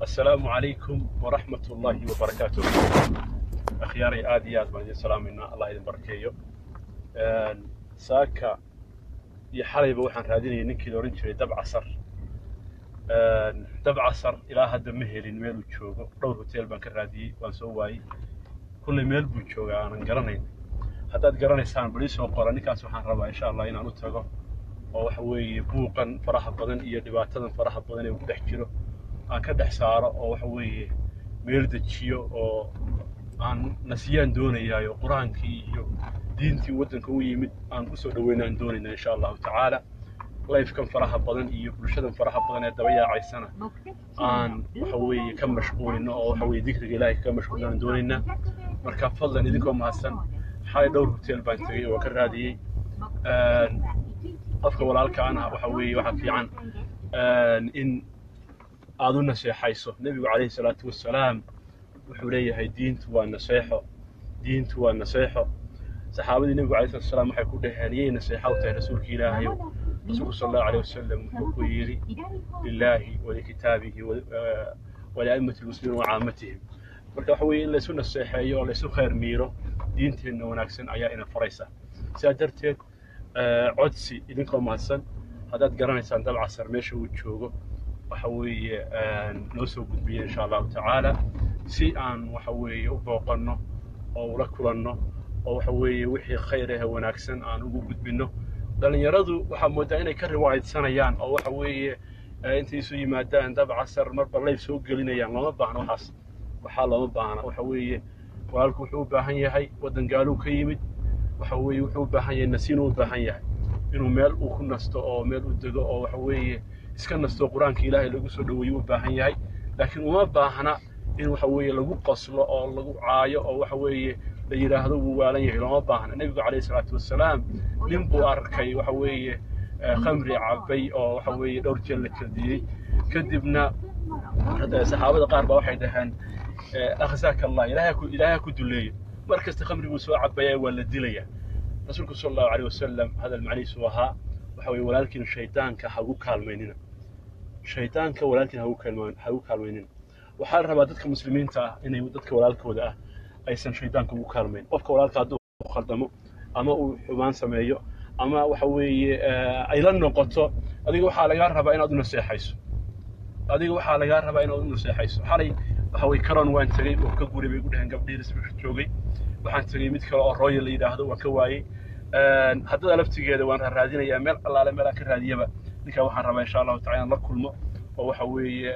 السلام عليكم ورحمة الله وبركاته أخياري آدي آد بان السلام إنا الله يدين بركيو ساكا يحالي بوحان راديني ننكي لورين جري دب عصر دب عصر إلى هذا مهلين ميلو تشوغو دور هوتيل بان كرادي وان سواي كل ميل بو تشوغا أنا قرنين haddaad garanaysaan bali soo qora ninkaas waxaan rabaa insha allah inaan u tago oo waxa weeye buuqan faraha badan iyo dhibaatadan faraha badan ee ku dhex jiro aan ka dhex saaro oo waxa weeye meel dejiyo oo aan nasiyaan doonayaayo qur-aankii iyo diintii waddanka u yimid aan kusoo dhaweynaan doonayna insha allahu tacaala lifekan faraha badan iyo bulshadan faraha badan ee daba yaacaysana aan waxa weeye ka mashquulino oo waxa weeye dikriga ilaahay ka mashquulinaan doonaynaa marka fadlan idinkoo mahadsan xalay dhowr hotel baan tegey oo ka raadiyey qofka walaalkaana waxa weeye waxaa fiican in aad u naseexayso nebigu calayhi salaatu wassalaam wuxuu leeyahay diintu waa naseexo diintu waa naseexo saxaabadii nebigu calayhi salatu wassalaam waxay ku dhaheen yay naseexa u tahay rasuulka ilaahayow rasuulku sala allahu alayh wasalam wuxuu ku yidhi lilaahi walikitaabihi walia'immati lmuslimiin wacaamatihim marka waxa weeye in laysu naseexeeyo oo laysu khayr miiro diinteenna wanaagsan ayaa ina faraysa sidaa darteed codsi idinkoo mahadsan haddaad garanaysaan dabcasar meesha uu joogo waxa weeye noo soo gudbiya insha allahu tacaala si aan waxa weeye u booqanno oo ula kulanno oo waxa weeye wixii khayr ahe wanaagsan aan ugu gudbinno dhallinyaradu waxaa moodaa inay ka riwaayadsanayaan oo waxa weeye intay isu yimaadaan dabcasar marba layf soo gelinayaan looma baahna waxaas waxaa looma baahna waxa weeye walaalku wuxuu u baahan yahay waddan gaaluu ka yimid waxa weeye wuxuu u baahan yahay nasiinuu u baahan yahay inuu meel uu ku nasto oo meel u dego oo waxa weeye iska nasto qur-aanka ilaahay lagu soo dhoweeyo u baahan yahay laakiin uma baahna in waxa weeye lagu qoslo oo lagu caayo oo waxa weeye la yidhaahdo wuu waalan yahay looma baahna nebigu calayhi salaatu wassalaam nin buu arkay waxa weeye khamri cabay oo waxa weeye dhowr jeer la kaldiyey kadibna saxaabada qaar baa waxay dhaheen akhzaaka allah ilaahay ku duleeyo mar kasta khamriguu soo cabaya waa la dilaya rasuulku sala allahu alayh wasalam hadal macnihiisu ahaa waxa weye walaalkiin shaydaanka hagu kaalmaynina shaydaanka walaalkiin hagu kaalmaynina waxaa la rabaa dadka muslimiinta ah inay dadka walaalkooda ah aysan shaydaanka ugu kaalmayn qofka walaalka hadduu khaldamo ama uu xumaan sameeyo ama waxa weeye ay la noqoto adiga waxaa lagaa rabaa inaad u naseexayso adiga waxaa lagaa rabaa inaad u naseexayso xalay waxa weye karon waan tegey oo ka guray bay ku dhaheen gabdhihii risbika joogay waxaan tegey mid kale oo royal la yidhaahdo waan ka waayey haddada laftigeeda waan raadinayaa meel allaale meelaan ka raadiyaba ninkaa waxaan rabaa insha allahu tacala inaan la kulmo oo waxa weeye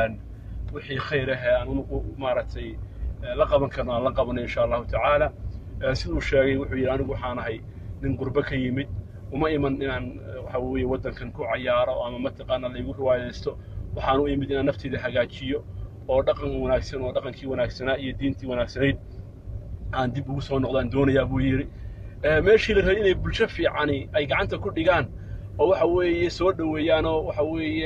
wixii khayr ah ee aan maaragtay la qaban karno aan la qabano insha allahu tacaala siduu sheegay wuxuu yidhi anigu waxaan ahay nin gurbe ka yimid uma iman inaan waxa weeye waddankan ku cayaaro ama mataqaana laygu riwaayaysto waxaan u imid inaan nafteyda hagaajiyo oo dhaqan wanaagsan oo dhaqankii wanaagsanaa iyo diintii wanaagsanayd aan dib ugu soo noqdaan doonayaa buu yidhi meeshii la rabay inay bulsho fiicani ay gacanta ku dhigaan oo waxa weeye soo dhoweeyaan oo waxa weeye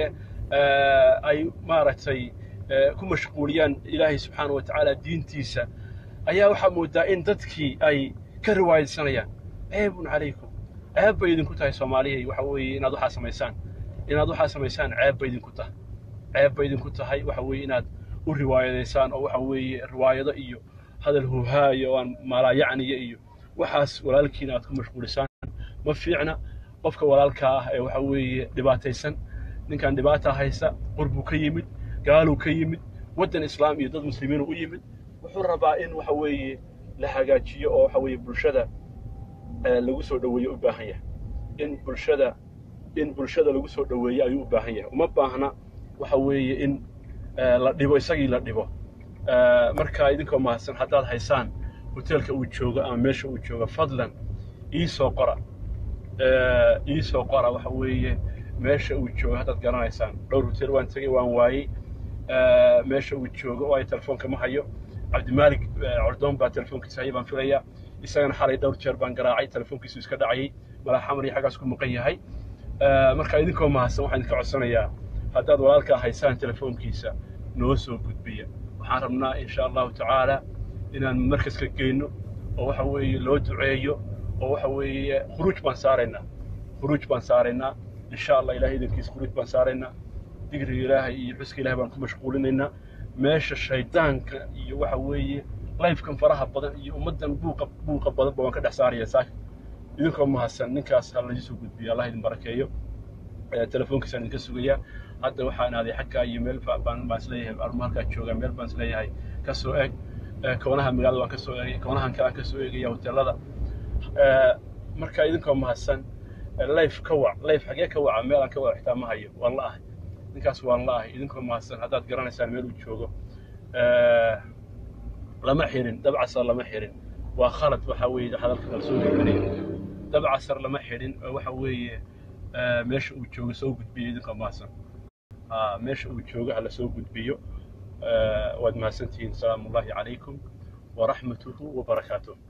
ay maaragtay ku mashquuliyaan ilaahay subxaana wa tacaala diintiisa ayaa waxaa moodaa in dadkii ay ka riwaayadsanayaan ceebun calaykum ceeb bay idinku tahay soomaaliyay waxa weeye inaad waxaa samaysaan inaad waxaa samaysaan ceeb bay idinku tahay ceeb bay idinku tahay waxa weeye inaad u riwaayadaysaan oo waxa weeye riwaayado iyo hadal huhaayo oo aan malaayacniya iyo waxaas walaalkiina aad ku mashquulisaan ma fiicna qofka walaalkaa ah ee waxa weeye dhibaataysan ninkan dhibaata haysa qurbuu ka yimid gaaluu ka yimid waddan islaam iyo dad muslimiinu u yimid wuxuu rabaa in waxa weeye la hagaajiyo oo waxa weeye bulshada lagu soo dhoweeyo u baahan yahay in bulshada in bulshada lagu soo dhoweeyo ayuu u baahan yahay uma baahna waxa weeye in la dhibo isagii la dhibo marka idinkoo mahadsan haddaad haysaan hoteelka uu joogo ama meesha uu joogo fadlan ii soo qora ii soo qora waxa weeye meesha uu joogo haddaad garanaysaan dhowr hotel waan tegey waan waayey meesha uu joogo oo ay telefoonka ma hayo cabdimaalik cordoon baa telefoonkiisa haya baan filayaa isagana xalay dhowr jeer baan garaacay telefoonkiisu iska dhacayay malaxamar iyo xaggaas ku maqan yahay marka idinkoo mahadsan waxaan idinka codsanayaa haddaad walaalkaa haysaan telefoonkiisa noo soo gudbiya waxaan rabnaa insha allahu tacaala inaan markaska geyno oo waxa weeye loo duceeyo oo waxa weeye khuruuj baan saaraynaa khuruuj baan saaraynaa insha allah ilahay idankiisa khuruuj baan saaraynaa digriga ilaahay iyo xuska ilahay baan ku mashquulinaynaa meesha shaydaanka iyo waxa weeye lifekan faraha badan iyo ummaddan buuqa buuqa badanba waan ka dhex saaraya saaka idinkoo mahadsan ninkaas ha laisoo gudbiyo allah idin barakeeyo telefoonkiisaan idinka sugayaa hadda waxaan aaday xaggaa iyo meel baan baan isleeyahay armo halkaa joogaa meel baan isleeyahay ka soo eeg koonaha magaalada waan ka soo eegay koonahan kale aan ka soo eegaya hoteelada marka idinkoo mahadsan life ka wac life xagee ka waca meel aan ka wac xitaa ma hayo waan la ahay ninkaas waan la ahay idinkoo mahadsan haddaad garanaysaan meel uu joogo lama xirin dabcasar lama xirin waa khalad waxa weeye hadalka kala soo gudbinaya dabcasar lama xirin waxa weeye meesha uu joogo soo gudbiyo idinkoo mahadsan meesha uu joogo hala soo gudbiyo waad mahadsantihiin asalaamu ullahi calaykum waraxmatuhu wabarakaatuh